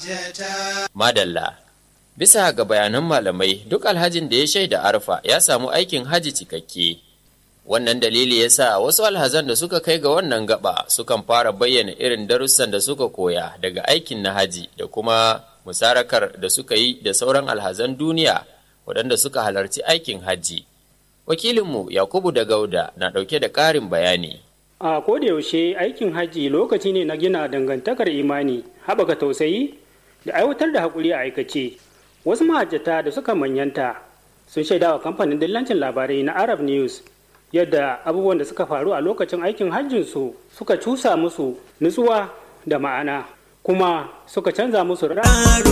Madalla. Bisa ga bayanan malamai, duk alhajin da ya shaida arfa ya samu aikin haji cikakke. Wannan dalili ya sa wasu alhazan da suka kai ga wannan gaba sukan fara bayyana irin darussan da suka koya daga aikin na haji da kuma musarakar da suka yi da sauran alhazan duniya waɗanda suka halarci aikin haji. Wakilinmu Yakubu da Gauda na ɗauke da ƙarin bayani. A yaushe aikin hajji lokaci ne na gina dangantakar imani, haɓaka tausayi da aiwatar da haƙuri a aikace. Wasu mahajjata da suka manyanta sun shaida wa kamfanin dillancin labarai na Arab News yadda abubuwan da suka faru a lokacin aikin hajjinsu suka cusa musu nutsuwa da ma'ana kuma suka canza musu